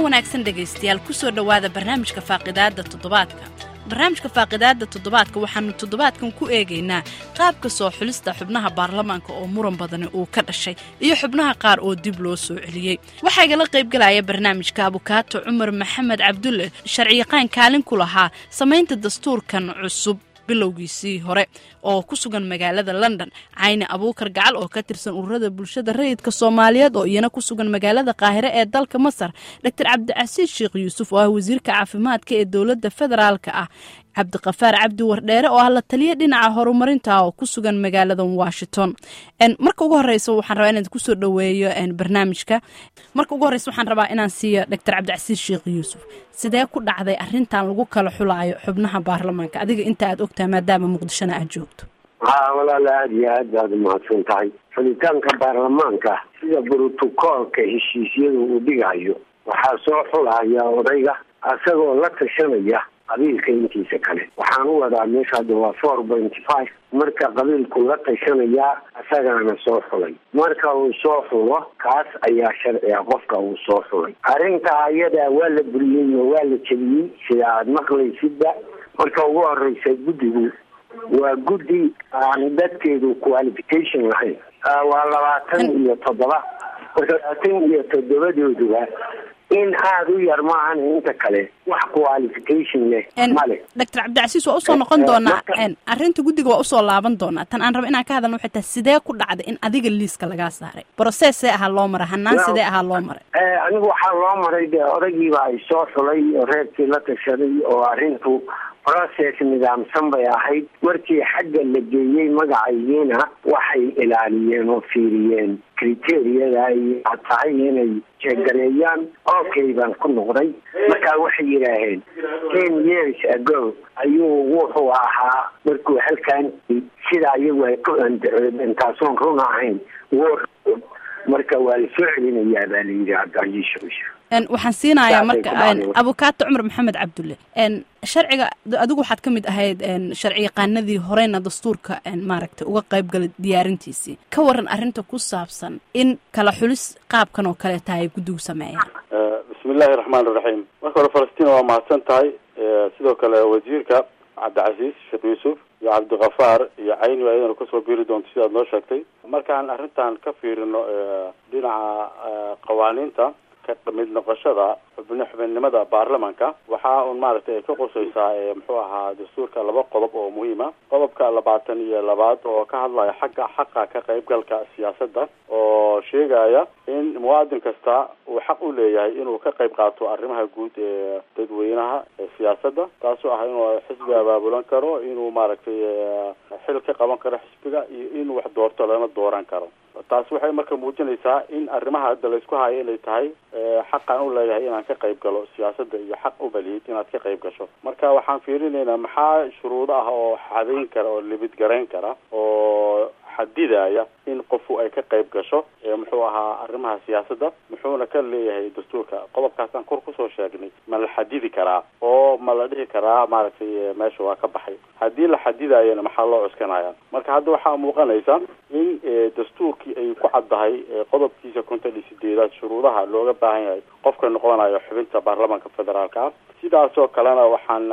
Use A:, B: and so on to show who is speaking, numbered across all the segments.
A: wanaagsan dhegaystayaal kusoo dhowaada barnaamijka faaqidaadda toddobaadka barnaamijka faaqidaadda toddobaadka waxaanu toddobaadkan ku eegaynaa qaabka soo xulista xubnaha baarlamaanka oo muran badani uu ka dhashay iyo xubnaha qaar oo dib loo soo celiyey waxaa igala qaybgalaya barnaamijka abukaato cumar maxamed cabdulle sharciyaqaan kaalin ku lahaa samaynta dastuurkan cusub bilowgiisii hore oo ku sugan magaalada london cayni abuukar gacal oo ka tirsan ururada bulshada rayidka soomaaliyeed oo iyana ku sugan magaalada qaahire ee dalka masar doctor cabdicasiis sheekh yuusuf oo ah wasiirka caafimaadka ee dowladda federaalka ah cabdiqafaar cabdi wardheere oo ah la taliya dhinaca horumarinta oo ku sugan magaalada washington marka ugu horeysa waxaan rabaa inaan kusoo dhaweeyo barnaamijka marka ugu horeysa waxaan rabaa inaan siiyo doctor cabdicasiis sheekh yuusuf sidee ku dhacday arintan lagu kala xulaayo xubnaha baarlamaanka adiga inta aad ogtahay maadaama muqdishona aad joogto
B: ha walaala aada iyo aad baad umahadsan tahay xulitaanka baarlamaanka sida brotocoolka heshiisyada uu dhigayo waxaa soo xulaya odayga isagoo la tashanaya qabiilka intiisa kale waxaan u wadaa meesha hadda waa four pointy five marka qabiilku la tashanayaa isagaana soo xulay marka uu soo xulo kaas ayaa sharciga qofka uu soo xulay arrinta ayadaa waa la buriyey oo waa la jebiyey sida aada maqlaysidba marka ugu horeysa guddigu waa guddi aan dadkeedu qualification lahayn waa labaatan iyo toddoba marka labaatan iyo toddobadooduba in aada u yar maahan inta kale wax qualification leh male
A: doctor cabdicasiis waa usoo noqon doonaa arrinta guddiga waa usoo laaban doonaa tan aan raba inaan ka hadalno waxay tahay sidee ku dhacday in adiga liiska lagaa saaray brocess see ahaa loo maray hanaan sidee ahaa loo maray
B: anigu waxaa loo maray dee odaygiiba ay soo xulay oo reerkii la tashaday oo arrintu process nidaamsan bay ahayd markii xagga la geeyey magacaygiina waxay ilaaliyeen oo fiiriyeen criteriyada ay tahay inay jeegareeyaan okay baan ku noqday markaa waxay yidhaaheen ten years ago ayuu wuxuu ahaa markuu halkan sida iyagu ay ku andacoodeen taasoon run ahayn war marka waa la soo celinayaa baa la yidhi cabdicasiis shusha
A: waxaan siinayaa marka abukaato cumar maxamed cabdulle sharciga adigu waxaad ka mid ahayd sharci yaqaanadii horeyna dastuurka maaragtay uga qaybgalay diyaarintiisii ka waran arrinta ku saabsan in kala xulis qaabkan oo kale tahay guddigu sameeyaan
C: bismi illaahi raxmaan iraxiim marka hore falastiin waa mahadsan tahay sidoo kale wasiirka cabdicasiis sheekh yuusuf iyo cabdikafaar iyo cayni waa iyadana kasoo biiri doonto sidaad noo sheegtay markaan arrintan ka fiirino dhinaca qawaaniinta ka mid noqoshada xubn xubinimada baarlamanka waxaa un maaragtay ay ka qusaysaa muxuu ahaa dastuurka laba qodob oo muhiima qodobka labaatan iyo labaad oo ka hadlaya xagga xaqa ka qaybgalka siyaasadda oo sheegaya in muwaadin kasta uu xaq u leeyahay inuu ka qayb qaato arrimaha guud ee dadweynaha ee siyaasadda taasoo ah inuu xisbi abaabulan karo inuu maaragtay xil ka qaban karo xisbiga iyo inuu wax doorto lana dooran karo taas waxay marka muujinaysaa in arrimaha hadda laysku hayo inay tahay xaqaan u leeyahay inaan ka qayb galo siyaasadda iyo xaq u baliyid inaad ka qayb gasho marka waxaan fiirinaynaa maxaa shuruudo ah oo xadayn kara oo libid garayn kara oo xadidaya in qofu ay ka qayb gasho muxuu ahaa arrimaha siyaasadda muxuuna ka leeyahay dastuurka qodobkaasaan kor kusoo sheegnay ma la xadidi karaa oo ma la dhihi karaa maaragtay meesha waa ka baxay haddii la xadidayana maxaa loo cuskanaya marka hadda waxaa muuqanaysa in dastuurkii ay ku caddahay qodobkiisa konton iyo sideedaad shuruudaha looga baahan yahay qofka noqonayo xubinta baarlamaanka federaalka ah sidaasoo kalena waxaan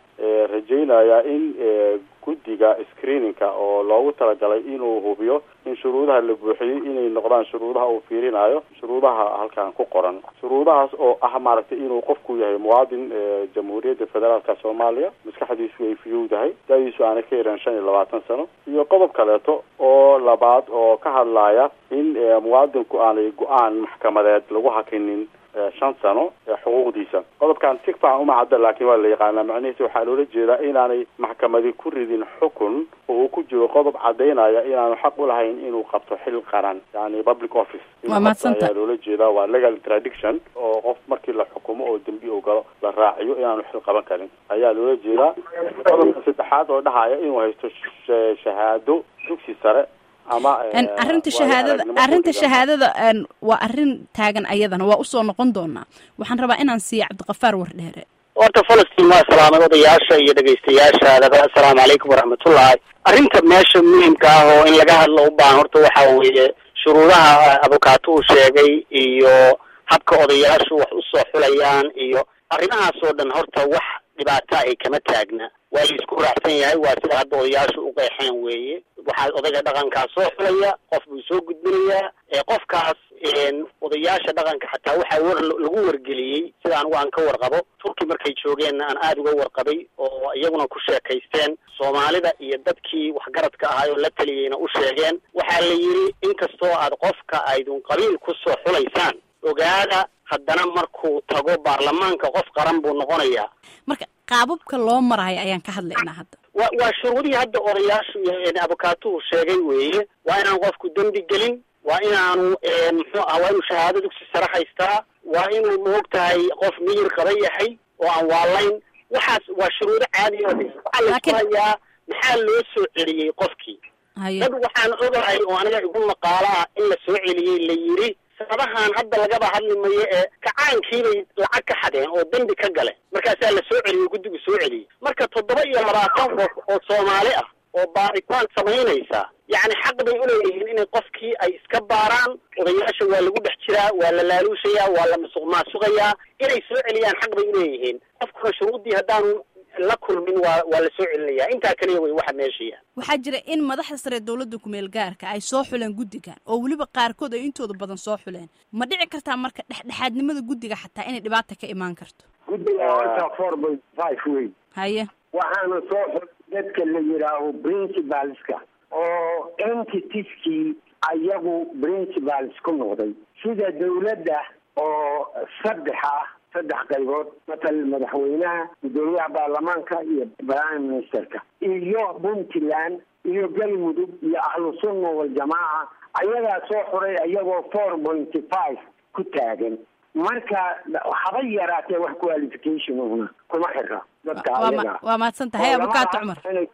C: rajaynayaa in guddiga screeningka oo loogu talagalay inuu hubiyo in shuruudaha la buuxiyey inay noqdaan shuruudaha uu fiirinayo shuruudaha halkan ku qoran shuruudahaas oo ah maaragtay inuu qofku yahay muwaadin jamhuuriyadda federaalka soomaaliya maskaxdiisu ay fiyowdahay da-diisu aana ka yaran shan iyo labaatan sano iyo qodob kaleeto oo labaad oo ka hadlaya in muwaadinku aanay go-aan maxkamadeed lagu hakinin shan sano xuquuqdiisa qodobkan si fiican uma cadda laakiin waa la yaqaanaa macnihiisa waxaa loola jeedaa inaanay maxkamadi ku ridin xukun oo uu ku jiro qodob cadaynaya inaanu xaq u lahayn inuu qabto xil qaran yani public office ayaa loola jeedaa waa legal tradiction oo qof markii la xukumo oo dembi u galo la raaciyo inaanu xil qaban karin ayaa loola jeedaa qodobka saddexaad oo dhahaya inuu haysto shahaado dugsi sare
A: arinta shahaadada arrinta shahaadada waa arrin taagan ayadana waa usoo noqon doonaa waxaan rabaa inaan siiya cabdiqafaar wardheere
D: horta falastiin waa salaamad odayaasha iyo dhegaystayaashaadaba assalaamu calaykum waraxmatullahi arrinta meesha muhimka ah oo in laga hadlo u baahan horta waxa weeye shuruudaha abukaato uu sheegay iyo habka odayaashu wax usoo xulayaan iyo arrimahaas oo dhan horta wax dhibaato ay kama taagna waa la isku raacsan yahay waa sida hadda odayaashu u qeexeen weeye waxaa odayga dhaqankaa soo xulaya qof buu soo gudbinayaa qofkaas odayaasha dhaqanka xataa waxaa war lagu wargeliyey sida anigu aan ka warqabo turki markay joogeenna aan aada uga warqabay oo iyaguna ku sheekaysteen soomaalida iyo dadkii waxgaradka ahaay oo la taliyeyna u sheegeen waxaa la yidhi inkastoo aad qofka aydun qabiil kusoo xulaysaan ogaada haddana markuu tago baarlamaanka qof qaran buu noqonayaa
A: marka qaababka loo marayo ayaan ka hadlaynaa hadda
D: wa waa shuruudihii hadda odayaashu iyo abukaatuhu sheegay weeye waa inaan qofku dembi gelin waa inaanu muxuu ah waa inuu shahaado dugsi sare haystaa waa inuu maog tahay qof miyir qaba yahay oo aan waalayn waxaas waa shuruudo caadi oo waxaa laisku hayaa maxaa loo soo celiyey qofkii dad waxaan ogahay oo aniga igu maqaalo ah in la soo celiyey la yidhi sabahan hadda lagaba hadli mayo ee kacaankiibay lacag ka xadeen oo dembi ka gale markaasaa la soo celiyey guddigu soo celiyey marka toddoba iyo labaatan qof oo soomaali ah oo baaritaan samaynaysa yacni xaq bay uleeyihiin inay qofkii ay iska baaraan odayaasha waa lagu dhex jiraa waa la laaluushayaa waa la musuq maasuqayaa inay soo celiyaan xaq bay uleeyihiin qofkuna shuruuddii haddaanu la kulmin waa waa la soo celinaya intaa kaliya way waxa meeshaya
A: waxaa jira in madaxda sare dowladda kumeel gaarka ay soo xuleen guddigan oo weliba qaarkood ay intooda badan soo xuleen ma dhici kartaa marka dhexdhexaadnimada guddiga xataa inay dhibaata ka imaan karto
B: guddiga horta four point five wey
A: haye
B: waxaana soo xul dadka la yidhaaho principalska oo entitiskii ayagu principals ku noqday sida dawladda oo saddex ah saddex qaybood matal madaxweynaha guddoomiyaha baarlamaanka iyo prime ministerka iyo puntland iyo galmudug iyo ahlu sunna waljamaaca ayagaa soo xuray iyagoo four pointy five ku taagan marka haba yaraatee wax qualification una kuma xira dadka ayaga
A: waa mahadsan tahay abukaato cumar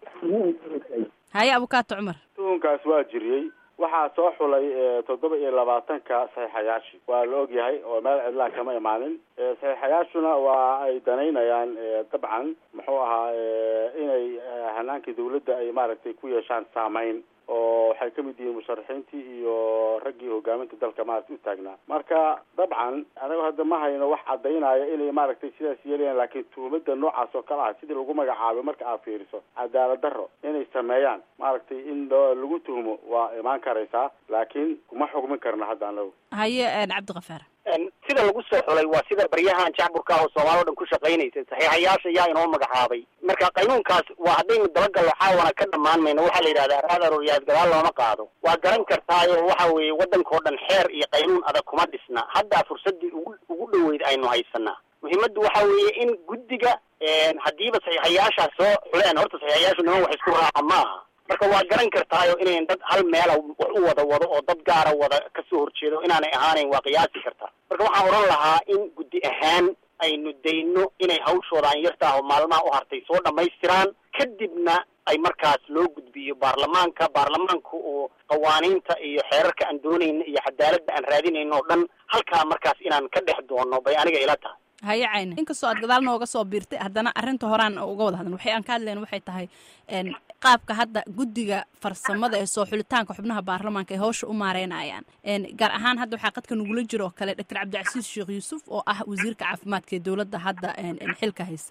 A: haye abukaato cumar
C: tuhunkaas waa jiriyey waxaa soo xulay toddoba iyo labaatanka saxiixayaashii waa la ogyahay oo meel cidlaa kama imaanin saxiixayaashuna waa ay danaynayaan dabcan muxuu ahaa inay hanaankii dawladda ay maaragtay ku yeeshaan saameyn oo waxay ka mid yihiin musharaxiintii iyo raggii hogaaminta dalka maaragtay u taagnaa marka dabcan anaga hadda ma hayno wax caddaynaya inay maaragtay sidaas yeelayaan laakiin tuhumada noocaas oo kale ah sidii lagu magacaabay marka aad fiiriso cadaalad darro inay sameeyaan maaragtay in lagu tuhumo waa imaan karaysaa laakiin kuma xugmin karna hadda anagu
A: haye cabdikafaar
D: sida lagu soo xulay waa sida baryahan jacburka oo soomaali o dhan ku shaqaynaysa saxiixayaasha yaa inoo magacaabay marka qaynuunkaas waa haddaynu dabagallo caawana ka dhammaan mayno waxaa la yidhahdaa raadaroyaad gadaal looma qaado waa garan kartaayo waxa weeye waddanka oo dhan xeer iyo qaynuun adag kuma dhisna haddaa fursaddii ugu ugu dhoweyd aynu haysanaa muhiimaddu waxa weeye in guddiga haddiiba saxiixayaashaa soo xuleen horta saxiixayaashu niman wax isku raaca maaha marka waa garan kartaayo inayn dad hal meela wax u wada wado oo dad gaara wada kasoo horjeedo inaanay ahaanayn waa qiyaasi kartaa marka waxaan odhan lahaa in guddi ahaan aynu dayno inay hawshooda aan yartaah oo maalmaha u hartay soo dhammaystiraan kadibna ay markaas loo gudbiyo baarlamaanka baarlamaanka oo qawaaniinta iyo xeerarka aan doonayno iyo cadaaladda aan raadinayno oo dhan halkaa markaas inaan ka dhex doono bay aniga ila tahay
A: haye cayne inkastoo aad gadaal nooga soo biirtay haddana arrinta horaan uga wada hadlan waxay aan ka hadlayna waxay tahay qaabka hadda guddiga farsamada ee soo xulitaanka xubnaha baarlamaanka ay hawsha u maareynayaan gaar ahaan hadda waxaa qadka nagula jiro oo kale doctor cabdicasiis sheekh yuusuf oo ah wasiirka caafimaadka ee dowladda hadda xilka haysa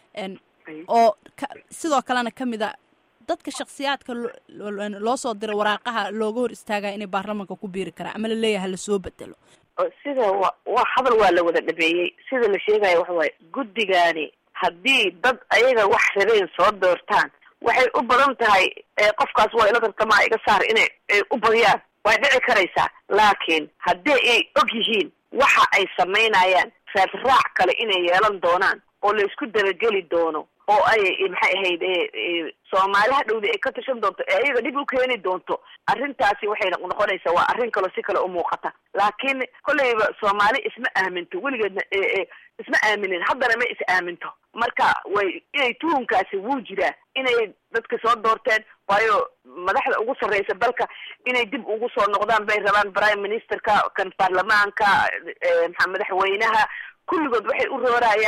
A: oo sidoo kalena ka mid a dadka shaksiyaadka loo soo diray waraaqaha looga hor istaagaya inay baarlamaanka ku biiri karaan ama la leeyahay lasoo bedelo
E: sida wa waa hadal waa la wada dhabeeyey sida la sheegaya waxa waaye guddigaani haddii dad ayaga wax rabeen soo doortaan waxay u badan tahay qofkaas waa ila tartamaa iga saar inay u badiyaan way dhici karaysaa laakiin haddii ay og yihiin waxa ay samaynayaan raadraac kale inay yeelan doonaan oo la isku dabageli doono oo ay maxay ahayd soomaali hadhowda ay ka tashan doonto ee ayaga dhib u keeni doonto arrintaasi waxay noqonaysaa waa arrin kaloo si kale u muuqata laakiin kolleyba soomaali isma aaminto weligeedna isma aaminin haddana ma is aaminto marka way inay tuhunkaasi wuu jiraa inay dadka soo doorteen waayo madaxda ugu sarreysa dalka inay dib ugu soo noqdaan bay rabaan prime ministerka kan baarlamaanka maxaa madaxweynaha kulligood waxay u roorayaan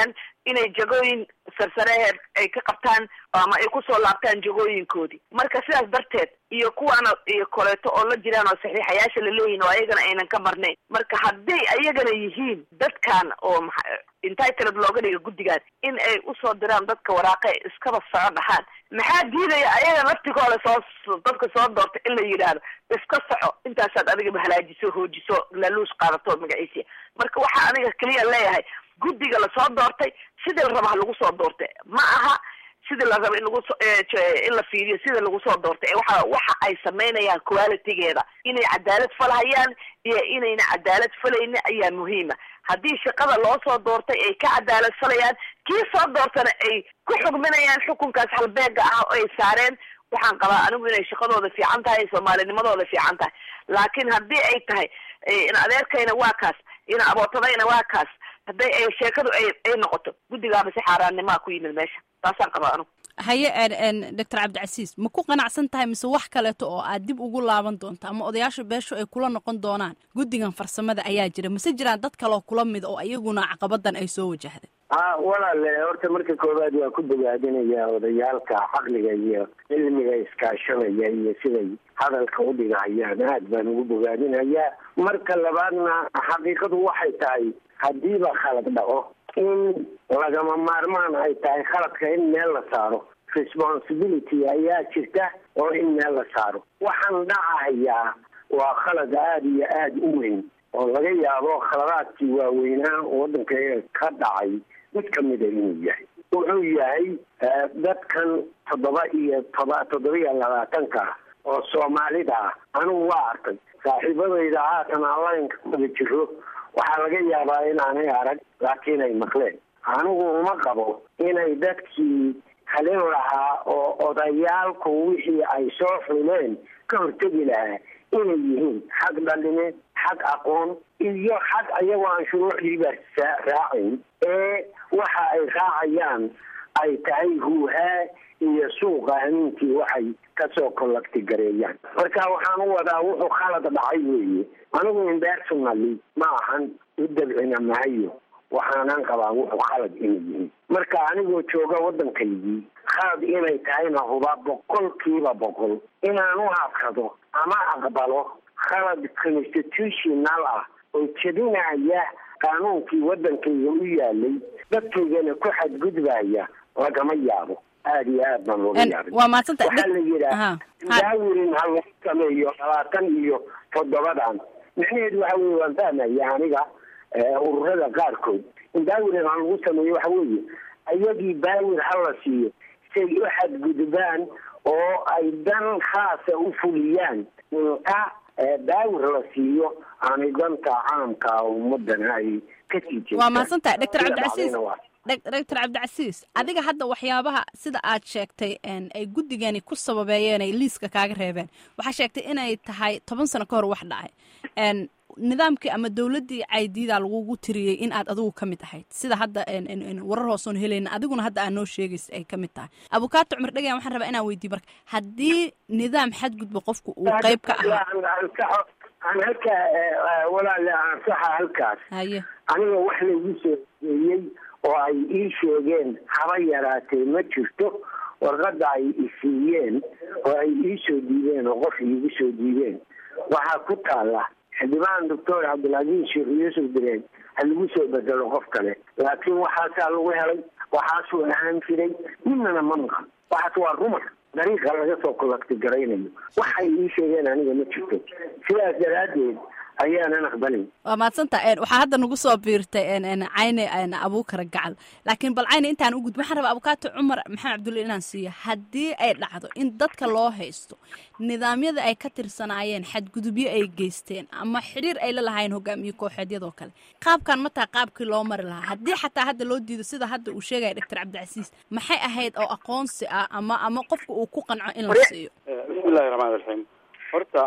E: inay jagooyin sarsareheed ay ka qabtaan ama ay kusoo laabtaan jagooyinkoodii marka sidaas darteed iyo kuwaana iyo koleeto oo la jiraan oo saxiixayaasha laleeyihin oo ayagana aynan ka marnayn marka hadday ayagana yihiin dadkan oo maa entitled looga dhiga guddigan in ay usoo diraan dadka waraaqa e iskaba soco dhahaan maxaa diidaya ayaga laftigooda soo dadka soo doorta in la yidhaahdo iska soco intaasaad adigaba halaajiso hoojiso laluus qaadato magaciisiya marka waxaa aniga keliya leeyahay guddiga lasoo doortay sidii la raba ha lagu soo doortay ma aha sidii la raba in lagu in la fiiriyo sida lagu soo doortay waxa waxa ay samaynayaan qualitygeeda inay cadaalad falhayaan iyo inayna cadaalad falaynin ayaa muhiima haddii shaqada loo soo doortay ay ka cadaalad falayaan kii soo doortana ay ku xugminayaan xukunkaas halbeega ah oo ay saareen waxaan qabaa anigu inay shaqadooda fiican tahay soomaalinimadooda fiican tahay laakiin haddii ay tahay in adeerkayna waa kaas in abootadayna waa kaas hadday ay sheekadu ay ay noqoto guddigaaba si xaaraannimaa ku yimid meesha taasaan qabaa anigu
A: haye doctor cabdicasiis ma ku qanacsan tahay mise wax kaleeto oo aad dib ugu laaban doonta ama odayaasha beeshu ay kula noqon doonaan guddigan farsamada ayaa jira mase jiraan dad kaloo kula mid oo iyaguna caqabadan ay soo wajahday
B: a walaale horta marka koowaad waa ku bogaadinaya odayaalka caqliga iyo cilmiga iskaashanaya iyo siday hadalka udhigahayaan aad baan ugu bogaadinayaa marka labaadna xaqiiqadu waxay tahay haddiiba khalad dhaco in lagama maarmaan ay tahay khaladka in meel la saaro responsibility ayaa jirta oo in meel la saaro waxaan dhacahayaa waa khalad aada iyo aada u weyn oo laga yaabo khaladaadkii waaweynaa waddanka ka dhacay mid kamida inuu yahay wuxuu yahay dadkan toddoba iyo toba toddoba iyo labaatanka oo soomaalida ah anigu waa arkay saaxiibadayda haatan allainka wada jiro waxaa laga yaabaa inaanay arag laakiin ay maqleen anigu uma qabo inay dadkii halin lahaa oo odayaalku wixii ay soo xuleen ka hortegi lahaa inay yihiin xag dhalineed xag aqoon iyo xag ayagoo aan shuruucdiiba raacin ee waxa ay raacayaan ay tahay huuhaa iyo suuqa hamiinkii waxay kasoo collacti gareeyaan marka waxaan u wadaa wuxuu khalad dhacay weeye anigu impersonally ma ahan u dabcina mahayo waxaanan qabaa wuxuu khalad inay yihiin marka anigoo jooga waddankaygii khalad inay tahayna huba boqolkiiba boqol inaan u adkado ama aqbalo khalad constitutional ah oo jebinaya qaanuunkii waddankayga u yaalay dadkaygana ku xadgudbaya lagama yaabo aada iyo aad baan looga yaabay
A: waa maadsanta
B: waxaa la yidhaha daawirin ha lagu sameeyo labaatan iyo toddobadan micnaheedu waxa weye waan fahmaya aniga ururada qaarkood in daawirin ha lagu sameeyo waxa weeye ayagii daawir ha la siiyo say u xadgudbaan oo ay dan khaasa u fuliyaan inta daawir la siiyo aanay danta caamka ummadana ay ka sii jeestaan
A: waa mahadsantahay doctor cabdicasiis doctor cabdicasiis adiga hadda waxyaabaha sida aad sheegtay ay guddigani ku sababeeyeen ay liiska kaaga reebeen waxaa sheegtay inay tahay toban sano ka hor wax dhacay nidaamkii ama dowladdii caydiida lagugu tiriyey in aad adigu ka mid ahayd sida hadda warar hoosoon helayna adiguna hadda aad noo sheegaysa ay ka mid tahay abukaato cumar dhegan waxaan rabaa inaan weydiiy marka haddii nidaam xadgudba qofku uu qayb ka ahaa
B: aan halkaa walaale ansaxa halkaas
A: haye
B: aniga wax laygu soo eeyey oo ay ii sheegeen haba yaraatee ma jirto warqadda ay isiiyeen oo ay ii soo diideen oo qof iigu soo diideen waxaa ku taala xildhibaan doctor cabdilcaziiz sheekh yuusuf direen ha lagu soo bedelo qof kale laakiin waxaasaa lagu helay waxaasuu ahaan jiray midnana ma maqan waxaas waa rumar dariiqa laga soo collacti garaynayo waxay ii sheegeen aniga ma jirto sidaas daraaddeed ayaanan aqbalin
A: waa maadsanta waxaa hadda nagu soo biirtay cayne abuukara gacal laakiin bal cayne intaan u gudbi waxaan rabaa abukaato cumar maxamed cabdulle inaan siiyo haddii ay dhacdo in dadka loo haysto nidaamyada ay ka tirsanaayeen xadgudubyo ay geysteen ama xidhiir ay la lahaayeen hogaamiye kooxeedyadoo kale qaabkan ma taha qaabkii loo mari lahaa haddii xataa hadda loo diido sida hadda uu sheegaya doctor cabdicasiis maxay ahayd oo aqoonsi ah ama ama qofka uu ku qanco in la siiyo
C: bismillahi raxmaan raxiim horta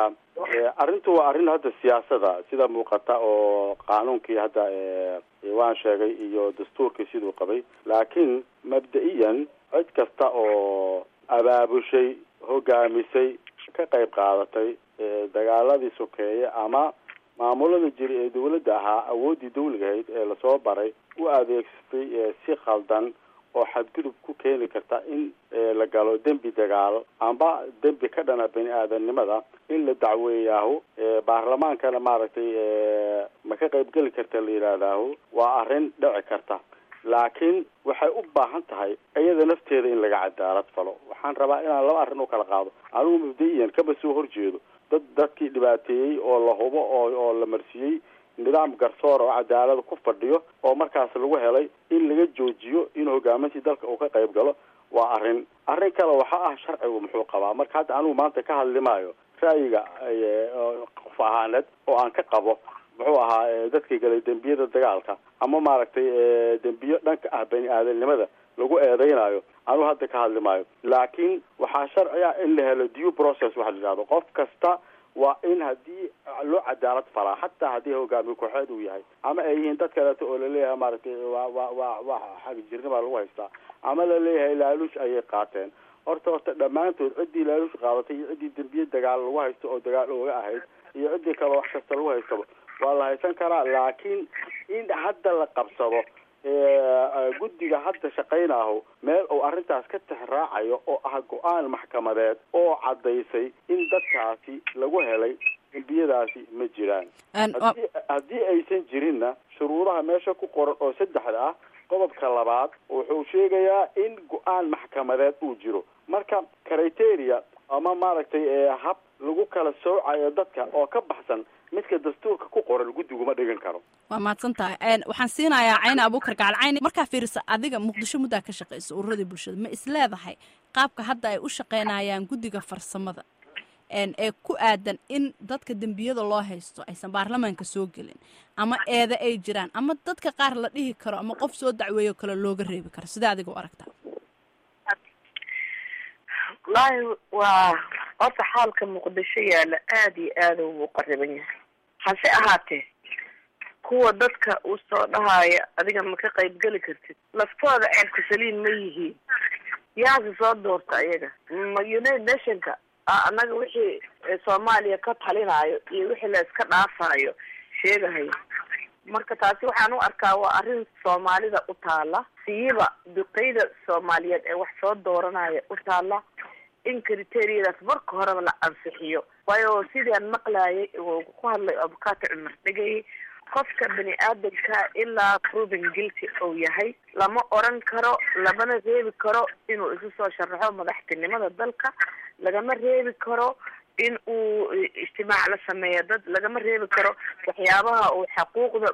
C: arrintu waa arrin hadda siyaasada sida muuqata oo qaanuunkii hadda waan sheegay iyo dastuurkii siduu qabay laakiin mabda-iyan cid kasta oo abaabushay hogaamisay ka qayb qaadatay dagaaladii sokeeye ama maamulada jiri ee dawladda ahaa awooddii dawliga ahayd ee lasoo baray u adeegsatay si khaldan oo xadgudub ku keeni karta in la galo dembi dagaal amba dembi ka dhana bani aadamnimada in la dacweeyaahu baarlamaankana maaragtay ma ka qaybgeli karta la yidhahdaahu waa arrin dhici karta laakiin waxay u baahan tahay iyada nafteeda in laga cadaalad falo waxaan rabaa inaan laba arrin u kala qaado anigu mubda-iyan kaba soo horjeedo dad dadkii dhibaateeyey oo la hubo oo oo la marsiiyey nidaam garsoor oo cadaalada ku fadhiyo oo markaas lagu helay in laga joojiyo in hogaamintii dalka uu ka qayb galo waa arrin arrin kale waxa ah sharcigu muxuu qabaa marka hadda anigu maanta ka hadli maayo ra'yiga qof ahaaneed oo aan ka qabo muxuu ahaa dadka galay dembiyada dagaalka ama maaragtay dembiyo dhanka ah bani aadamnimada lagu eedeynayo anigu hadda ka hadli maayo laakiin waxaa sharci ah in la helo due process waxa la yidhahdo qof kasta waa in haddii loo cadaalad falaa hataa haddii hogaamiye kooxeed uu yahay ama ay yihiin dad kaleeto oo laleeyahay maaragtay waa waa waa waa xagjirnima lagu haystaa ama laleeyahay laaluush ayay qaateen horta horta dhammaantood ciddii laaluush qaadatay iyo ciddii dembiye dagaal lagu haysto oo dagaal ooga ahayd iyo ciddii kale wax kasta lagu haystaba waa la haysan karaa laakiin in hadda la qabsado guddiga hadda shaqaynaaho meel uu arrintaas ka tixraacayo oo ah go-aan maxkamadeed oo caddaysay in dadkaasi lagu helay dembiyadaasi ma jiraan haddii aysan jirinna shuruudaha meesha ku qoran oo saddexda ah qodobka labaad wuxuu sheegayaa in go-aan maxkamadeed uu jiro marka criteria ama maaragtay hab lagu kala soocayo dadka oo ka baxsan midka dastuurka ku qoran guddiguma dhigan karo
A: waa mahadsan tahay waxaan siinayaa cayne abuukar gacal cayne markaa fiirisa adiga muqdisho muddaa ka shaqaysa ururadii bulshada ma isleedahay qaabka hadda ay u shaqaynayaan guddiga farsamada ee ku aadan in dadka dembiyada loo haysto aysan baarlamaanka soo gelin ama eeda ay jiraan ama dadka qaar la dhihi karo ama qof soo dacweeyo kale looga reebi karo sidee adiga u aragtaa
E: wallaahi waa horta xaalka muqdisho yaalla aada iyo aada uu qariban yahay hase ahaatee kuwa dadka uu soo dhahaya adiga ma ka qayb geli kartid laftooda ceebka saliin ma yihiin yaase soo doorta ayaga ma united nationka annaga wixii soomaaliya ka talinayo iyo wixii la iska dhaafayo sheegahayo marka taasi waxaan u arkaa waa arrin soomaalida u taala siiba duqeyda soomaaliyeed ee wax soo dooranaya u taala in criteriyadaas marka horeba la ansixiyo waayo sidaan maqlayay uu ku hadlay abukato cumar dhegay qofka bani aadamka ilaa proven guilty uu yahay lama oran karo lamana reebi karo inuu isu soo sharaxo madaxtinimada dalka lagama reebi karo in uu ijtimaac la sameeyo dad lagama reebi karo waxyaabaha uu xaquuqda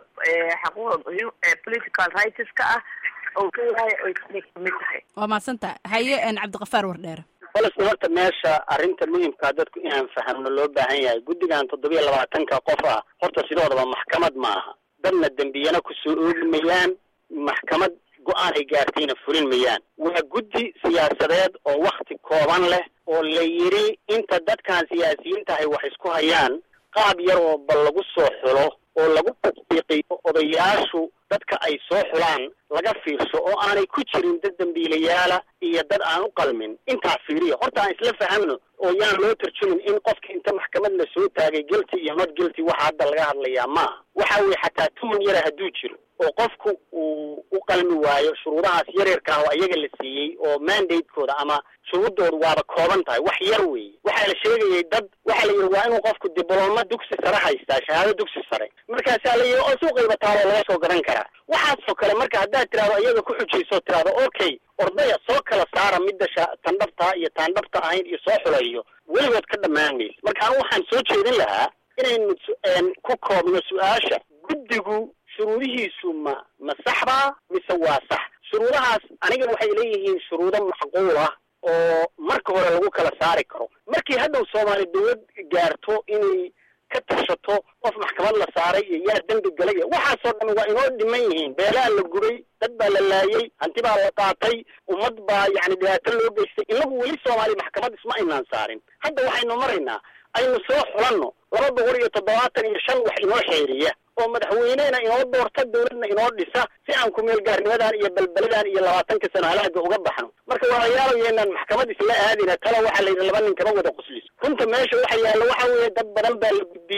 E: xaquuqda political rightska ah uu leeyahay oy tani kamid tahay
A: waa mahadsan tahay haye cabdiqafaar wardheere
D: balse horta meesha arrinta muhimkaa dadku inaan fahamno loo baahan yahay guddigan toddobiya labaatanka qof ah horta sidoodaba maxkamad ma aha dadna dembiyana kusoo oogi mayaan maxkamad go-aan ay gaartayna fulin mayaan waa guddi siyaasadeed oo wakti kooban leh oo la yidhi inta dadkan siyaasiyiinta ay wax isku hayaan qaab yar oo bal lagu soo xulo oo lagu tasdiiqiyo odayaashu dadka ay soo xulaan laga fiirsho oo aanay ku jirin dad dambiilayaala iyo dad aan u qalmin intaa fiiriya horta aan isla fahamno oo yaan loo tarjumin in qofka inta maxkamad la soo taagay guilty iyo not guilty waxa hadda laga hadlayaa maaha waxa weye xataa tuman yara hadduu jiro oo qofku uu u qalmi waayo shuruudahaas yaryarka ah oo ayaga la siiyey oo mandatekooda ama shuruuddoodu waaba kooban tahay wax yar weeye waxaa la sheegayay dad waxaa la yidhi waa inuu qofku diblooma dugsi sare haystaa shahaado dugsi sare markaasaa la yidhi oo suuqayba taalo laga soo garan karaa waxaasoo kale marka haddaad tirahdo iyaga ku xujayso tirahdo okay ordaya soo kala saara midda sha tandhabtaa iyo taandhabta ahayn iyo soo xulayo weligood ka dhammaan mayso marka anu waxaan soo jeedin lahaa inaynu ku koobno su-aasha guddigu shuruudihiisu ma ma saxbaa mise waa sax shuruudahaas aniga waxay leeyihiin shuruudo macquul ah oo marka hore lagu kala saari karo markii hadhow soomaali dawlad gaarto inay ka tashato qof maxkamad la saaray iyo yaa dembi galay waxaasoo dhan waa inoo dhiman yihiin beelaa la gubay dad baa la laayay hanti baa la qaatay ummad baa yacni dhibaato loo geystay inagu weli soomaali maxkamad isma aynaan saarin hadda waxaynu maraynaa aynu soo xulanno laba boqol iyo toddobaatan iyo shan wax inoo xeeriya oo madaxweynehna inoo doorta dawladna inoo dhisa si aan ku-meel gaarnimadan iyo balbeladan iyo labaatanka sano halaaga uga baxno marka walaalayaal yeenaan maxkamad isla aadina tala waxaa la yidhi laba nin kama wada quslis runta meesha waxa yaalla waxa weeye dad badan baa la gudbiyey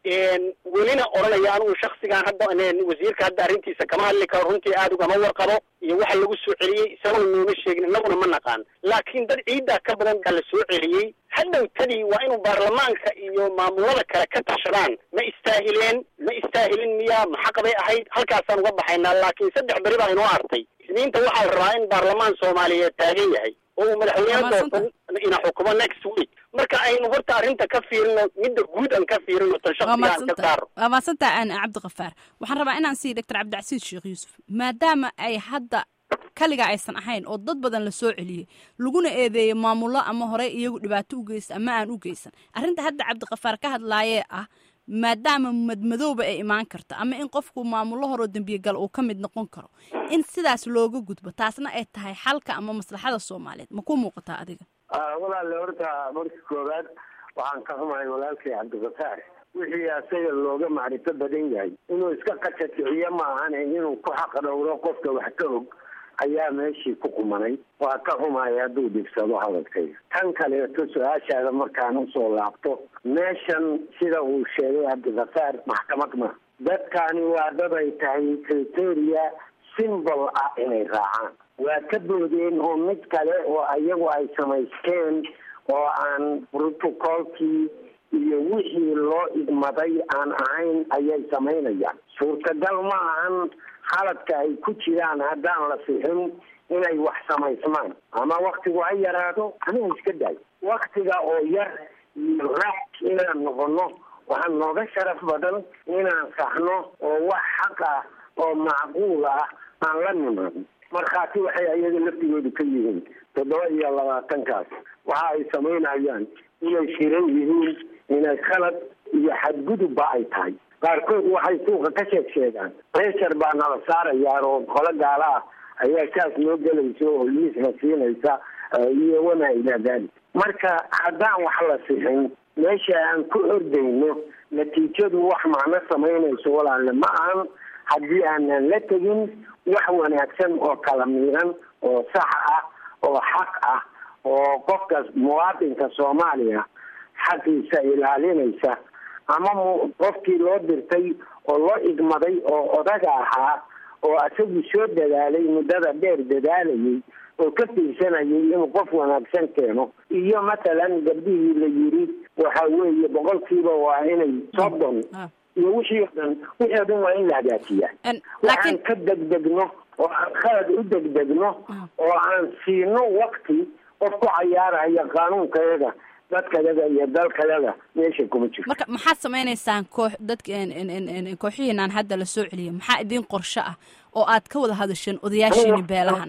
D: welina odhanaya anigu shaksigan hadda wasiirka hadda arrintiisa kama hadli karo runtii aada ugama warqabo iyo waxa lagu soo celiyey isaguna nooma sheegin innaguna ma naqaan laakiin dad ciiddaa ka badan baa la soo celiyey hadhow tadii waa inuu baarlamaanka iyo maamulada kale ka tashadaan ma istaahileen ma istaahilin miyaa maxaq bay ahayd halkaasaan uga baxaynaa laakiin saddex beri baa inoo artay isniinta waxaa la rabaa in baarlamaan soomaaliyeed taagan yahay oo uu madaxweyne doortan ina xukumo next week marka aynu horta arrinta ka fiirino midda guud aan ka fiirino tan shaksiga aan ka saaro
A: waa maadsantaa aan cabdikafaar waxaan rabaa inaan siiya doctor cabdicasiis sheekh yuusuf maadaama ay hadda kaliga aysan ahayn oo dad badan la soo celiyey laguna eedeeyey maamullo ama horey iyagu dhibaato u geysta ama aan u geysan arrinta hadda cabdikafaar ka hadlaayee ah maadaama madmadooba ay imaan karto ama in qofku maamullo horoo dembiyegal uu ka mid noqon karo in sidaas looga gudbo taasna ay tahay xalka ama maslaxada soomaaliyeed ma ku muuqataa adiga
B: walaale horta marka koowaad waxaan ka xumahay walaalkay cabdikafaar wixii asaga looga macrifo badan yahay inuu iska qajaticiyo maahane inuu ku xaq dhowro qofka wax ka og ayaa meeshii ku qumanay waa ka xumaya hadduu dhibsado hadalkayga tan kaleeto su-aashaada markaan usoo laabto meeshan sida uu sheegay cabdikafaar maxkamad ma dadkani waa dad ay tahay criteria simbol ah inay raacaan waa ka boodeen oo mid kale oo iyagu ay samaysteen oo aan protocolkii iyo wixii loo idmaday aan ahayn ayay samaynayaan suurtagal ma ahan haladka ay ku jiraan haddaan la sixin inay wax samaysmaan ama waktigu ha yaraado aniga iska daay waktiga oo yar iyo raaj inaan noqono waxaa nooga sharaf badan inaan saxno oo wax xaq ah oo macquul ah aan la nimaadno markhaati waxay ayaga laftigoodu ka yihiin toddoba iyo labaatankaas waxa ay samaynayaan inay shiran yihiin inay khalad iyo xadgudubba ay tahay qaarkood waxay suuqa ka sheeg sheegaan pressure baa nala saarayaa oo qolo gaala ah ayaa saas noo gelaysa oo liisna siinaysa iyo wamaa ilaa dalik marka haddaan wax la sixin meesha aan ku ordayno natiijadu wax macno samaynayso walaalle ma ahan haddii aanan la tegin wax wanaagsan oo kala miiran oo sax ah oo xaq ah oo qofka muwaadinka soomaaliya xaqiisa ilaalinaysa ama m qofkii loo dirtay oo loo igmaday oo odaga ahaa oo isagu soo dadaalay muddada dheer dadaalayay oo ka fiirsanayay inuu qof wanaagsan keeno iyo mathalan gabdhihii la yiri waxa weeye boqolkiiba waa inay soddon iyo wixii o dhan wixii o dhan waa in la hagaajiyaa waxaan ka degdegno oo aan khalad u degdegno oo aan siino wakti qof ku cayaaraya qaanuunkayaga dadkayaga iyo dalkayaga meesha kuma jirto
A: marka maxaad samaynaysaan koox dadka kooxihiinaan hadda la soo celiya maxaa idiin qorsho ah oo aad ka wada hadasheen odayaashiini beelahana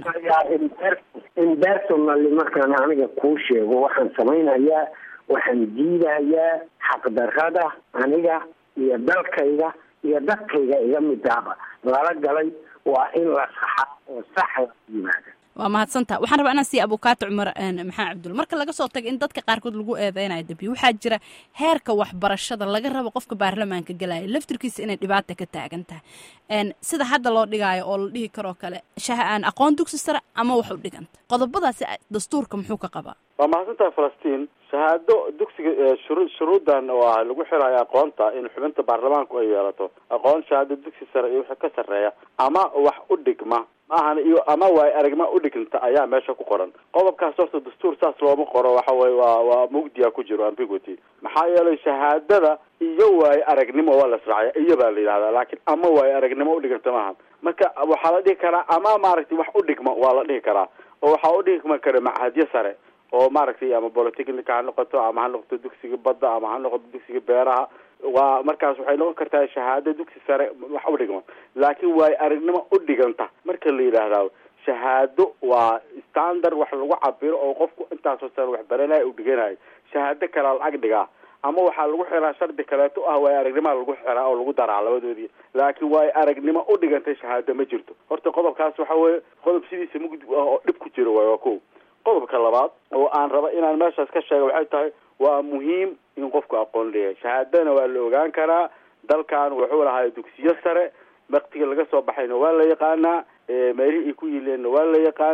B: impersonally markaan aniga kuu sheego waxaan samaynayaa waxaan diidayaa xaqdarrada aniga iyo dalkayga iyo dadkayga iga midaaba lala galay waa in la saxa oo sax la yimaada
A: waa mahadsantaha waxaan rabaa inaan siiya abukaato cumar maxamed cabdulla marka laga soo tago in dadka qaarkood lagu eedeynayo dambiye waxaa jira heerka waxbarashada laga rabo qofka baarlamaanka galaya laftirkiisa inay dhibaata ka taagan tahay sida hadda loo dhigaayo oo la dhihi karoo kale shaha aan aqoon dugsi sare ama wax u dhiganta qodobadaasi dastuurka muxuu ka qabaa
C: waa mahadsantaha falastiin shahaado dugsiga shuru shuruuddan oo ah lagu xirayo aqoonta in xubinta baarlamaanku ay yeelato aqoon shahaado dugsi sare iyo wixii ka sarreeya ama wax u dhigma maahan iyo ama waay aragma u dhiganta ayaa meesha ku qoran qodobkaas horta dastuur saas looma qoro waxa weye waa waa mugdiya ku jiro ambiguity maxaa yeelay shahaadada iyo waayo aragnimo waa la israacya iyo baa la yidhahdaa laakiin ama waayo aragnimo udhiganta maaha marka waxaa la dhihi karaa ama maaragtay wax u dhigma waa la dhihi karaa oo waxaa u dhigma kara machadyo sare oo maaragtay ama polytechnica ha noqoto ama ha noqoto dugsiga badda ama ha noqoto dugsiga beeraha waa markaas waxay noqon kartaa shahaado dugsi sare wax u dhigma laakiin waayo aragnimo u dhiganta marka la yidhaahdaa shahaado waa standard wax lagu cabiro oo qofku intaasoo sare wax baranayo u dhiganayo shahaado kalea lacag dhigaa ama waxaa lagu xiraa shardi kaleeto ah waayo aragnimoa lagu xiraa oo lagu daraa labadoodii laakiin waayo aragnimo u dhigantay shahaado ma jirto horta qodobkaas waxa weeye qodob sidiisa mugdi ah oo dhib ku jiro waay waa ko qodobka labaad oo aan raba inaan meeshaas ka sheega waxay tahay waa muhiim in qofku aqoon leeyahay shahaadana waa la ogaan karaa dalkan wuxuu lahaa dugsiyo sare waktiga laga soo baxayna waa la yaqaanaa meelihii ay ku yileenna waa la yaqaanaa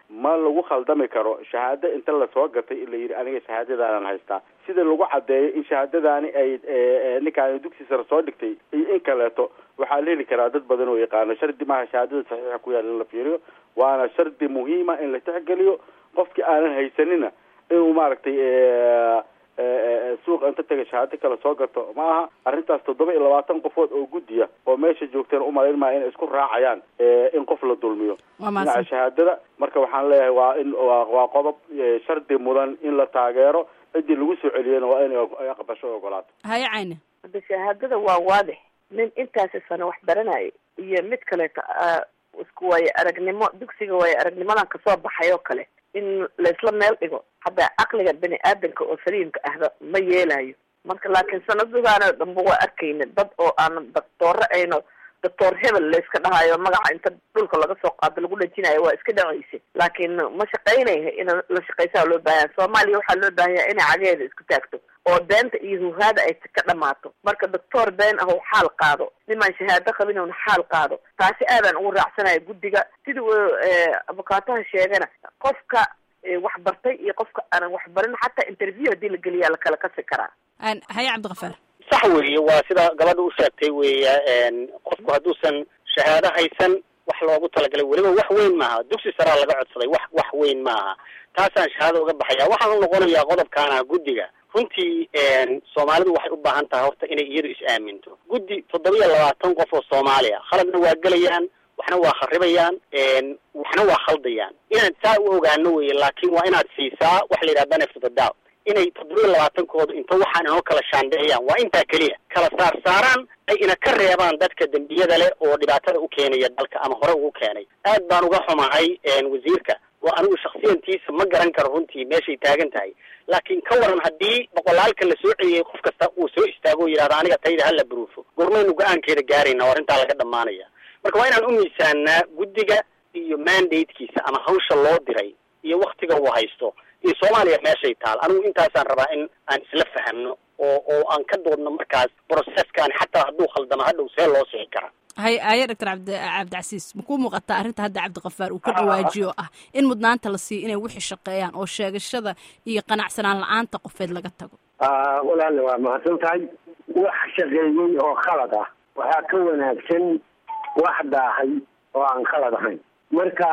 C: ma lagu khaldami karo shahaado inta lasoo gatay in la yidhi aniga shahaadadaanan haystaa sida lagu caddeeyo in shahaadadaani ay ninkaan dugsi sare soo dhigtay iyo in kaleeto waxaa la heli karaa dad badan oo yaqaano shardi maaha shahaadada saxiixa ku yaal in la fiiriyo waana shardi muhiima in la tixgeliyo qofkii aanan haysanina inuu maaragtay suuqa inta taga shahaado kale soo gato ma aha arrintaas toddoba iyo labaatan qofood oo guddiya oo meesha joogteen umalayn maya inay isku raacayaan in qof la dulmiyo dhinaca shahaadada marka waxaan leeyahay waa in waa qodob shardi mudan in la taageero ciddii lagu soo celiyena waa inay aqbasho o ogolaato
A: haye cayne
E: hadda shahaadada waa waadix nin intaasi sano wax baranaya iyo mid kaleeto isku waayo aragnimo dugsiga waayo aragnimadan kasoo baxay oo kale in laisla meel dhigo hadda caqliga bani aadanka oo saliimka ahba ma yeelayo marka laakiin sanadadan dhanba waa arkayna dad oo aan doctooro ayno doctor hebel layska dhahayo magaca inta dhulka laga soo qaado lagu dhajinayo waa iska dhacaysa laakiin ma shaqaynaya in la shaqaysaa loo baahanya soomaaliya waxaa loo baahanya inay cageeda isku taagto oo beenta iyo huhaada ay ka dhamaato marka doctor been ah xaal qaado nimaan shahaado qabin una xaal qaado taasi aadaan ugu raacsanaya guddiga sida uu abukaataha sheegana qofka wax bartay iyo qofka aanan wax barin xataa interview haddii la geliyaa lakala kasi karaa
A: haye cabdikafaar
D: sax weeye waa sida gabadha u sheegtay weya qofku hadduusan shahaado haysan wax loogu talagalay weliba wax weyn maaha dugsi saraa laga codsaday wax wax weyn maaha taasaan shahaado uga baxaya waxaan u noqonayaa qodobkaana guddiga runtii soomaalidu waxay u baahan tahay horta inay iyadu is-aaminto guddi toddoba iyo labaatan qof oo soomaaliya khaladna waa gelayaan waxna waa kharibayaan waxna waa khaldayaan inaan saa u ogaano weye laakiin waa inaad siisaa waxa la yidhaha benefit of the doubt inay toddoba iyo labaatankooda inta waxaan inoo kala shaandheeyaan waa intaa keliya kala saar saaraan ay ina ka reebaan dadka dembiyada leh oo dhibaatada u keenaya dalka ama hore ugu keenay aad baan uga xumahay wasiirka oo anigu shaksiyantiisa ma garan karo runtii meeshay taagan tahay laakiin ka waran haddii boqolaalka la soo celiyey qof kasta uu soo istaago o yidhahdo aniga tayda hala baruufo gormaynu go-aankeeda gaarayna oo arrintaa laga dhamaanaya marka waa inaan u miisaanaa guddiga iyo mandatekiisa ama hawsha loo diray iyo waktiga uu haysto iyo soomaaliya meeshay taal anigu intaasaan rabaa in aan isla fahamno oo oo aan ka doodno markaas processkan xataa hadduu khaldamo hadhow see loo sixi karaa
A: hay haye doctor cabdi cabdicasiis makuu muuqataa arrinta hadda cabdikafaar uu ka dhawaajiyo ah in mudnaanta la siiyo inay wixii shaqeeyaan oo sheegashada iyo qanacsanaan la-aanta qofeed laga tago
B: walaale waa mahadsan tahay wax shaqeeyey oo khalad ah waxaa ka wanaagsan wax daahay oo aan khalad ahayn marka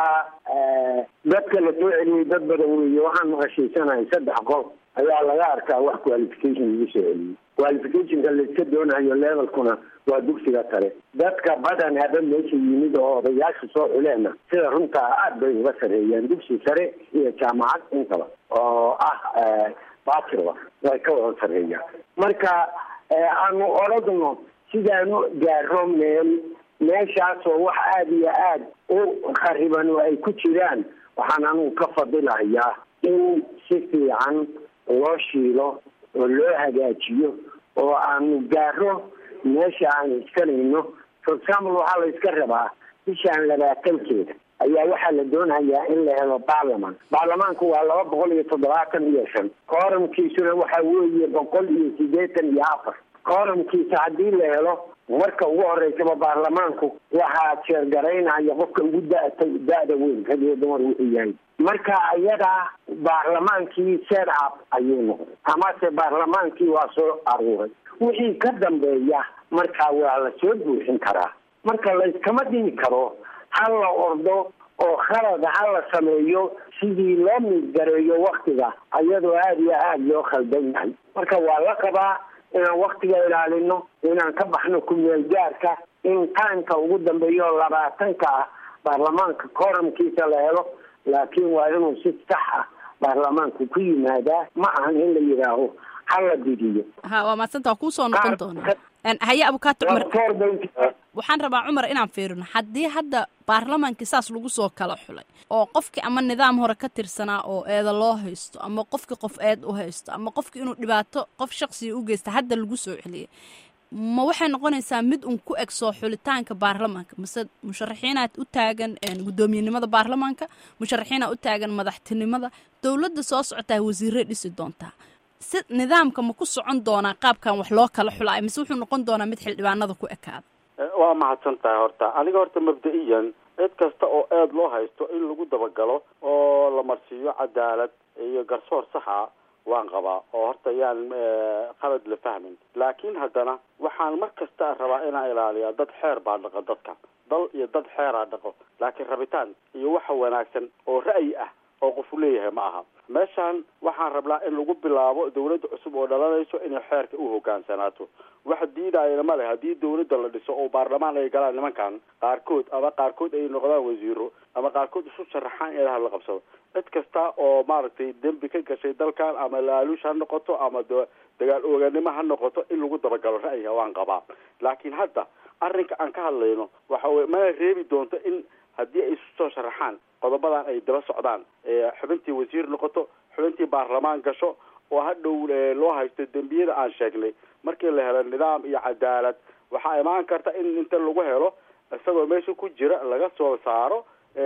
B: dadka la soo celiyey dad badan weeye waxaan maqashaysanahay saddex qof ayaa laga arkaa wax qualification lagu soo celiyey qualificationka laiska doonayo levelkuna waa dugsiga sare dadka badan haba meesha yimid oo odayaasha soo xuleena sida runtaa aad bay uga sareeyaan dugsi sare iyo jaamacad intaba oo ah bachelor way ka wada sareeyaan marka aanu oradno sidaanu gaaro meel meeshaasoo wax aada iyo aada u khariban oo ay ku jiraan waxaan anugu ka fadilahayaa in si fiican loo shiilo oo loo hagaajiyo oo aanu gaaro meesha aan iskanayno for example waxaa la iska rabaa bishaan labaatankeeda ayaa waxaa la doonayaa in la helo baarlaman baarlamaanku waa laba boqol iyo toddobaatan iyo shan kooramkiisuna waxa weeye boqol iyo siddeetan iyo afar kooramkiisa haddii la helo marka ugu horeysaba baarlamaanku waxaa jeergaraynaya qofka ugu data da-da weyn rag iyo dumar wuxuu yahay marka ayadaa baarlamaankii set up ayuu noqday amase baarlamaankii waa soo aruuray wixii ka dambeeya markaa waa la soo buuxin karaa marka layskama dhigi karo ha la ordo oo khalad ha la sameeyo sidii loo miidgareeyo waktiga ayadoo aada iyo aada loo khaldan yahay marka waa la qabaa inaan waktiga ilaalino inaan ka baxno kumeel gaarka in taanka ugu dambeeyo labaatanka ah baarlamaanka kooramkiisa la helo laakiin waa inuu si sax ah baarlamaanku ku yimaadaa ma ahan in la yidhaaho ha la didiyo
A: ha waa maadsanta waa kuusoo noqon doonaa haye abukaato cumar waxaan rabaa cumar inaan fiirino haddii hadda baarlamaankii saas lagu soo kala xulay oo qofkii ama nidaam hore ka tirsanaa oo eeda loo haysto ama qofkii qof eed u haysto ama qofkii inuu dhibaato qof shaksiga u geysta hadda lagu soo celiyay ma waxay noqonaysaa mid un ku eg soo xulitaanka baarlamaanka mase musharaxiinaad u taagan guddoomiyenimada baarlamaanka musharaxiinaad u taagan madaxtinimada dowladda soo socotaa wasiiray dhisi doontaa si nidaamka ma ku socon doonaa qaabkan wax loo kala xulaayo mise wuxuu noqon doonaa mid xildhibaanada ku ekaada
C: waa mahadsan tahay horta aniga horta mabda-iyan cid kasta oo eed loo haysto in lagu dabagalo oo la marsiiyo cadaalad iyo garsoor saxa waan qabaa oo horta yaan qalad la fahmin laakiin haddana waxaan mar kasta rabaa inaan ilaaliyaa dad xeer baa dhaqo dadka dal iyo dad xeeraa dhaqo laakiin rabitaan iyo waxa wanaagsan oo ra'yi ah oo qofu leeyahay ma aha meeshaan waxaan rabnaa in lagu bilaabo dawladda cusub oo dhalanayso inay xeerka u hogaansanaato wax diidayana ma leh haddii dawladda la dhiso oo baarlamaan ay galaan nimankan qaarkood ama qaarkood ay noqdaan wasiiro ama qaarkood isu sharaxaan in la qabsado cid kasta oo maaragtay dembi ka gashay dalkan ama laaluush ha noqoto ama dagaal ooganimo ha noqoto in lagu dabagalo ra'yiga waan qabaa laakiin hadda arrinka aan ka hadlayno waxa weye mana reebi doonto in haddii ay isu soo sharaxaan qodobadan ay daba socdaan xubintii wasiir noqoto xubintii baarlamaan gasho oo hadhow loo haysto dembiyada aan sheegnay markii la helo nidaam iyo cadaalad waxaa imaan karta in inta lagu helo isagoo meesha ku jira laga soo saaro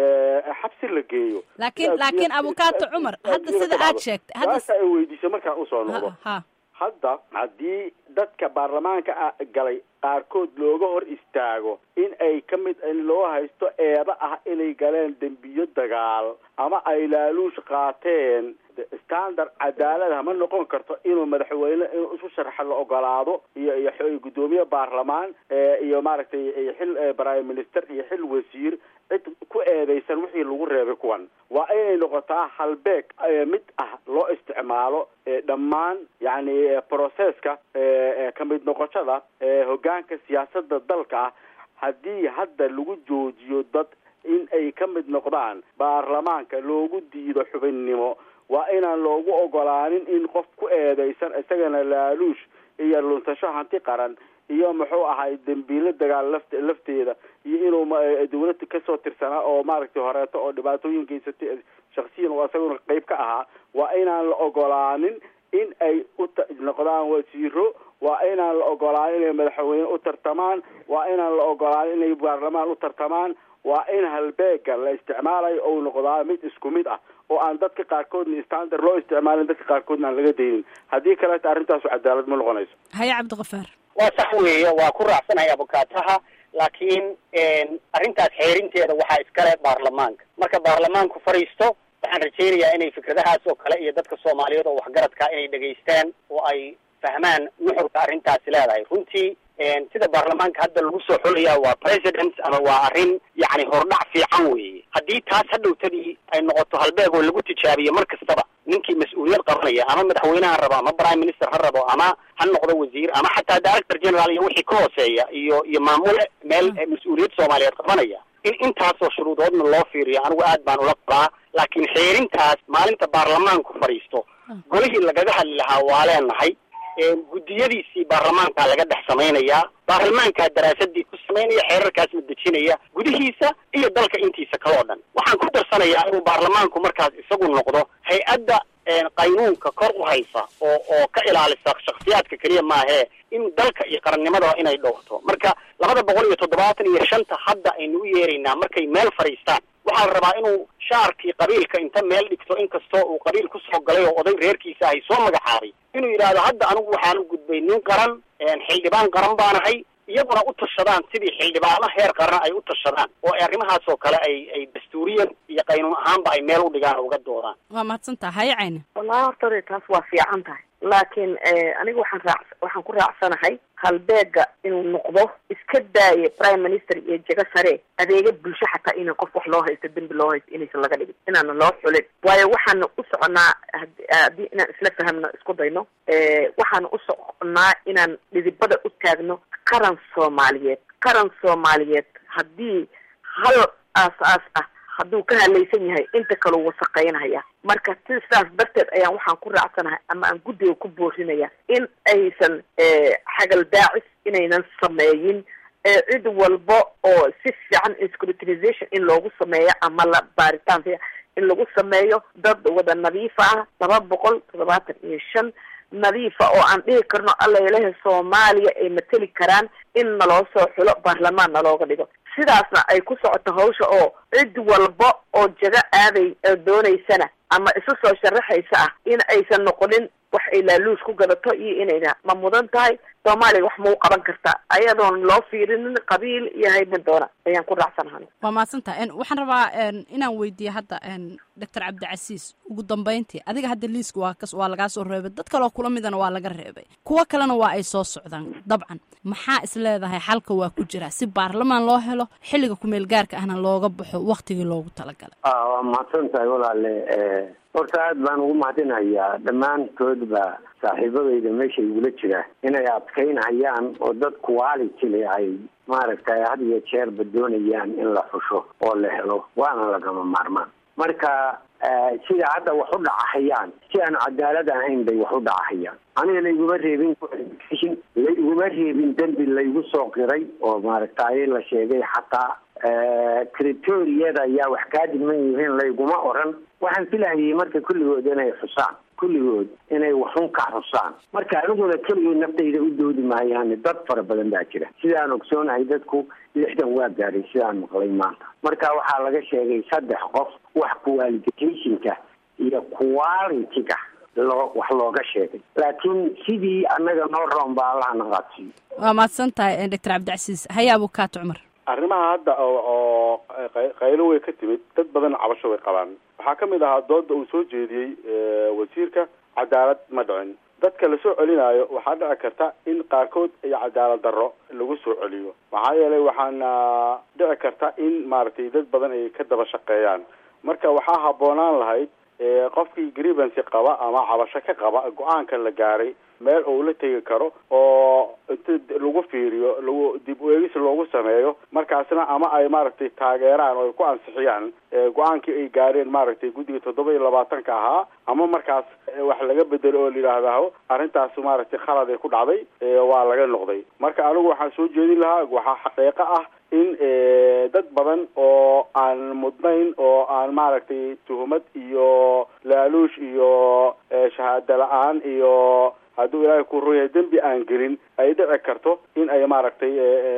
C: xabsi la geeyo
A: laakiin laakiin abukaato cumar hadda sida aad sheegtay hadda
C: saasa ay weydiisay markaan usoo noqdo
A: ha
C: hadda haddii dadka baarlamaanka galay qaarkood looga hor istaago in ay ka mid in loo haysto eeda ah inay galeen dembiyo dagaal ama ay laaluush qaateen standard cadaalada ma noqon karto inuu madaxweyne inuu isu sharxa la ogolaado iyo iyo guddoomiye baarlamaan iyo maaragtay xil prime minister iyo xil wasiir cid ku eedeysan wixii lagu reebay kuwan waa inay noqotaa halbeeg mid ah loo isticmaalo dhammaan yani processka kamid noqoshada hogaanka siyaasada dalka ah haddii hadda lagu joojiyo dad in ay ka mid noqdaan baarlamaanka loogu diido xubinnimo waa inaan loogu ogolaanin in qof ku eedeysan isagana laaluush iyo luntasho hanti qaran iyo muxuu ahay dembiilo dagaal laft lafteeda iyo inuu dawladda kasoo tirsanaa oo maaragtay horeeto oo dhibaatooyin geysatay shaksiyan oo isaguna qeyb ka ahaa waa inaan la ogolaanin in ay u noqdaan wasiiro waa inaan la ogolaanin inay madaxweyne u tartamaan waa inaan la ogolaanin inay baarlamaan u tartamaan waa in halbeega la isticmaalayo ou noqdaa mid isku mid ah oo aan dadka qaarkoodna standard loo isticmaalin dadka qaarkoodna aan laga daynin haddii kaleeta arrintaasu cadaalad ma noqonayso
A: haye cabdikafaar
D: waa sax weeye waa ku raacsanahay abukaataha laakiin arrintaas xeerinteeda waxaa iskale baarlamaanka marka baarlamaanku fadhiisto waxaan rajaynayaa inay fikradahaas oo kale iyo dadka soomaaliyeed oo waxgaradka inay dhegaystaan oo ay fahmaan nuxurka arrintaasi leedahay runtii sida baarlamaanka hadda lagu soo xulaya waa president ama waa arrin yacni hordhac fiican weeye haddii taas hadhowtadii ay noqoto halbeeg oo lagu tijaabiyo mar kastaba ninkii mas-uuliyad qabanaya ama madaxweyne ha rabo ama prime minister ha rabo ama ha noqdo wasiir ama xataa director general iyo wixii ka hooseeya iyo iyo maamule meel mas-uuliyad soomaaliyeed qabanaya in intaasoo shuruudoodna loo fiiriyo anigu aad baan ula qabaa laakiin xeerintaas maalinta baarlamaanku fadhiisto golihii lagaga hadli lahaa waa leenahay guddiyadiisii baarlamaankaa laga dhex samaynayaa baarlamaankaa daraasadii ku samaynaya xeerarkaasna dejinaya gudihiisa iyo dalka intiisa kale oo dhan waxaan ku darsanayaa inuu baarlamaanku markaas isagu noqdo hay-adda qaynuunka kor u haysa oo oo ka ilaalisa shaksiyaadka keliya maahee in dalka iyo qarannimadaba inay dhowrto marka labada boqol iyo toddobaatan iyo shanta hadda aynu u yeeraynaa markay meel fadhiistaan waxaa la rabaa inuu shaarkii qabiilka inta meel dhigto inkastoo uu qabiil kusoo galay oo oday reerkiisa ahay soo magacaabay inuu yidhaahdo hadda anigu waxaan u gudbay nin qaran xildhibaan qaran baanahay iyaguna u tashadaan sidii xildhibaano heer qaran ay u tashadaan oo arrimahaas oo kale ay ay dastuuriyan iyo qaynuun ahaanba ay meel u dhigaan oo uga doodaan
A: waa mahadsantaha haye cayne
E: wallahi horta ore taas waa fiican tahay laakiin aniga waxaan raac waxaan ku raacsanahay halbeega inuu noqdo iska daaye prime minister iyo jego sare adeega bulsho xataa inaan qof wax loo haysto dembi loo haysto inaysan laga dhigin inaana loo xulin waayo waxaana u soconaa haddii inaan isla fahamno isku dayno waxaana u soconaa inaan dhidibada u taagno qaran soomaaliyeed qaran soomaaliyeed haddii hal aas-aas ah hadduu ka halaysan yahay inta kaleu wasaqeynaya marka si sidaas darteed ayaan waxaan ku raacsanahay ama aan guddiga ku boorinaya in aysan xagal daacis inaynan sameeyin cid walba oo si fiican scrutinization in loogu sameeyo ama la baaritaan in lagu sameeyo dad wada nadiifa ah laba boqol toddobaatan iyo shan nadiifa oo aan dhihi karno alla ilaha soomaaliya ay mateli karaan in naloo soo xulo baarlamaan nalooga dhigo sidaasna ay ku socoto hawsha oo cid walba oo jago aaday doonaysana ama isu soo sharaxaysa ah in aysan noqonin wax ay laaluus ku gadato iyo inayna ma mudan tahay soomaaliya wax mau qaban kartaa ayadoon loo fiirinin qabiil iyo hayban doona ayaan ku raacsanahay
A: waa mahadsantaha waxaan rabaa inaan weydiiye hadda doctor cabdicasiis ugu dambeyntii adiga hadda liiska waa kas waa lagaa soo reebay dad kaleo kula midana waa laga reebay kuwo kalena waa ay soo socdaan dabcan maxaa is leedahay xalka waa ku jira si baarlamaan loo helo xilliga kumeel gaarka ahna looga baxo waktigii loogu talagalay
B: waa mahadsan tahay walaale horta aad baan ugu mahadinayaa dhammaantoodba saaxiibadayda meesha igula jira inay adkaynhayaan oo dad quality le ay maaragtay had iyo jeerba doonayaan in la xusho oo la helo waana lagama maarmaan marka sida hadda wax u dhacahayaan si aan cadaalad ahayn bay wax u dhacahayaan aniga layguma reebin layguma reebin dembi laygu soo qiray oo maaragtay la sheegay xataa critoriyada ayaa wax kaa dhiman yihiin layguma oran waxaan filahayay marka kulligood inay xusaan kulligood inay waxun ka xusaan marka aniguna keligay naftayda u doodi maayaan dad fara badan baa jira sidaan ogsoonahay dadku lixdan waa gaadhay sidaan maqlay maanta marka waxaa laga sheegay saddex qof wax qualificationka iyo quality-ga loo wax looga sheegay laakiin sidii annaga noo roon ba allaha naqaadsiiyo
A: waa mahadsan tahay doctor cabdicasiis hayaabu kaato cumar
C: arrimaha hadda oo qaylo way ka timid dad badan cabasho way qabaan waxaa ka mid ahaa dooda uu soo jeediyey wasiirka cadaalad ma dhicin dadka lasoo celinayo waxaa dhici karta in qaarkood iyo cadaalad darro lagu soo celiyo maxaa yeelay waxaana dhici karta in maaragtay dad badan ay ka daba shaqeeyaan marka waxaa habboonaan lahayd qofkii grievancy qaba ama cabasho ka qaba go-aanka la gaaray meel uu la tegi karo oo inta lagu fiiriyo lagu dib u eegis loogu sameeyo markaasna ama ay maaragtay taageeraan oo ay ku ansixiyaan go-aankii ay gaareen maaragtay guddiga toddoba iyo labaatanka ahaa ama markaas wax laga bedelo oo layidhaahdaho arrintaas maaragtay khalad ay ku dhacday waa laga noqday marka anigu waxaan soo jeedin lahaa waxaa xaqiiqo ah in dad badan oo aan mudnayn oo aan maaragtay tuhumad iyo laaluush iyo shahaado la-aan iyo hadduu ilaahay ku ruyahay dembi aan gelin ay dhici karto in ay maaragtay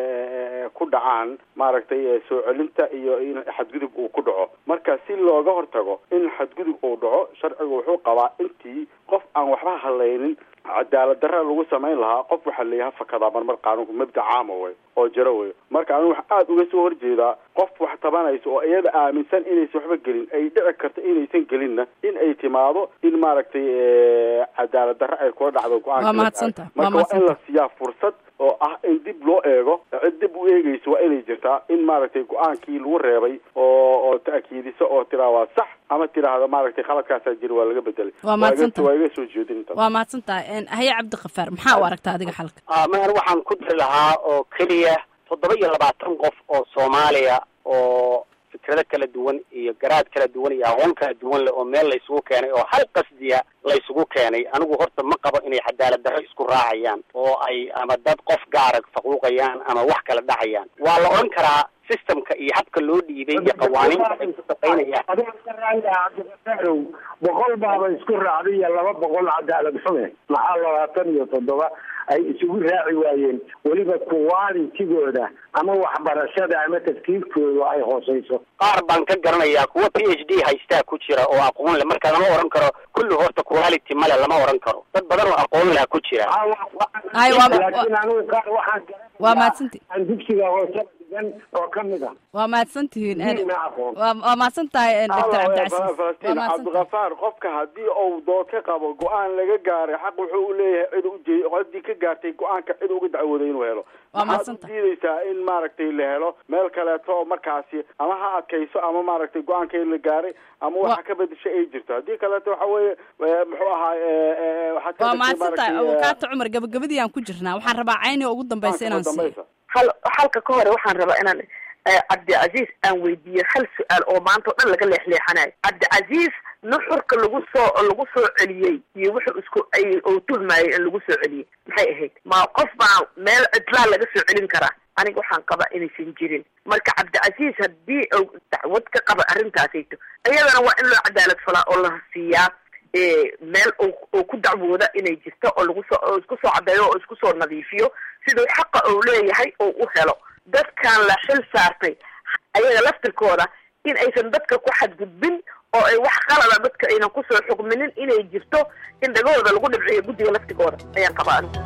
C: ku dhacaan maaragtay soo celinta iyo in xadgudub uu ku dhaco marka si looga hortago in xadgudub uu dhaco sharcigu wuxuu qabaa intii qof aan waxba hadlaynin cadaalad darra lagu samayn lahaa qof waxaa leeyahay fakadaa marmar qaanuunku mabda caama wey oo jiro wey marka anigu waxaa aada uga soo horjeedaa qof wax tabanaysa oo iyada aaminsan inaysan waxba gelin ay dhici karto inaysan gelinna in ay timaado in maaragtay cadaalad darra ay kula dhacdo go-aanka
A: waa mahadsanta
C: marka waa in la siiyaa fursad oo ah in dib loo eego cid dib u eegeyso waa inay jirtaa in maaragtay go-aankii lagu reebay oo oo ta'kiidiso oo tiraa waa sax ama tiraahda maaragtay khaladkaasaa jira waa laga bedelay
A: waa mahadsanta
C: waa iga soo jeedin intaas
A: waa mahadsantaha haye cabdikafaar maxaa u aragtaa adiga xalka
D: mahar waxaan ku dari lahaa oo keliya toddoba iyo labaatan qof oo soomaaliya oo fikrado kala duwan iyo garaad kala duwan iyo aqoon kala duwan leh oo meel laysugu keenay oo hal qasdiya laysugu keenay anigu horta ma qabo inay cadaalad darro isku raacayaan oo ay ama dad qof gaara faquuqayaan ama wax kala dhacayaan waa la odhan karaa systemka iyo habka loo dhiibay iyo qawaaniinta ay ku shaqaynayaan
B: boqol baaba isku raacday iyo laba boqol cadaalad xume maxaa labaatan iyo toddoba ay isugu raaci waayeen weliba qualitigooda ama waxbarashada ama tafkiirkooda ay hooseyso
D: qaar baan ka garanayaa kuwa p h d haystaa ku jira oo aqoon leh marka lama oran karo kulli horta quality male lama oran karo dad badan oo aqoon leh ku jira
A: Ay, waa-
B: laakiin anigu qaar waxaan
A: waa mahadsanti
B: aan dugsiga hoose dhigan oo kamid a
A: waa mahadsantihiin
B: Diin ma aqoon.
A: waa waa mahadsan tahay doctor
C: Allah,
A: cabdicasiis waa
C: falastiin
A: mahadsan tahay
C: cabdikafaar qofka haddii uu dood ka qabo go-aan laga gaaray xaq wuxuu u leeyahay cid ujeey ciddii ka gaartay go-aanka cid uga dacwooday inuu helo
A: Waa
C: maxaad
A: mahadsan
C: u
A: tahay.
C: diidaysaa in maaragtay la helo meel kaleeto oo markaasi ama ha adkayso ama maaragtay go-aankii la gaaray ama waxa ka bedesha ay jirto haddii kaleeto waxa weeye eh, muxuu ahaa eh, eh, waxaad ka
A: waa
C: bedeshay
A: mahadsan tahay
C: maaragtay, eh,
A: abukaata cumar gabagabadii aan ku jirnaa waxaan rabaa cayni ugu dambaysa inaan siiyo
C: dambaysa.
E: hal halka ka hore waxaan rabaa inaan eh, cabdicasiis aan weydiiyo hal su-aal oo maanta oo dhan laga leexleexanayo cabdicasiis nuxurka lagu soo lagu soo celiyey iyo wuxuu isku ay uu tuhmayay in lagu soo celiyey maxay ahayd ma qof baa meel cidlaa laga soo celin karaa aniga waxaan qabaa inaysan jirin marka cabdicasiis haddii uu dacwad ka qaba arrintaasayto iyadana waa in loo cadaalad falaa oo la siiyaa eh, meel uu uu ku dacwooda inay jirto oo lagu soo oo isku soo caddeeyo oo isku soo nadiifiyo siduu xaqa uu leeyahay oo u helo dadkan la xil saartay ayaga laftirkooda in aysan dadka ku xadgudbin oo ay wax qalada dadka aynan kusoo xugminin inay jirto in dhagahooda lagu dhibciyo guddiga laftigooda ayaan qabaa anigu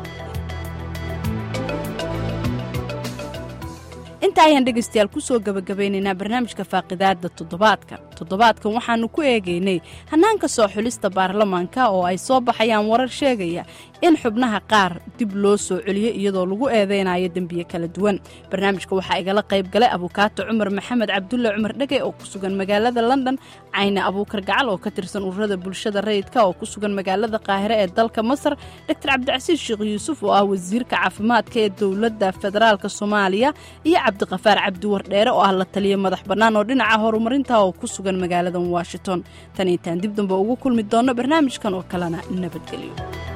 A: inta ayaan dhegaystayaal kusoo gabagabeynaynaa barnaamijka faaqidaada toddobaadka toddobaadkan waxaanu ku eegaynay hannaanka soo xulista baarlamaanka oo ay soo baxayaan warar sheegaya in xubnaha qaar dib loo soo celiyo iyadoo lagu eedeynayo dembiye kala duwan barnaamijka waxaa igala qayb galay abukaato cumar maxamed cabdulle cumar dhege oo ku sugan magaalada london cayne abuukar gacal oo ka tirsan ururada bulshada rayidka oo ku sugan magaalada qaahire ee dalka masar doctor cabdicasiis sheekh yuusuf oo ah wasiirka caafimaadka ee dowladda federaalk soomaaliya iyo cabdiqafaar cabdiwardheere oo ah la taliya madax bannaan oo dhinaca horumarinta oo ku sugan magaalada washington tan intaan dib dambe ugu kulmi doonno barnaamijkan oo kalena nabadgelyo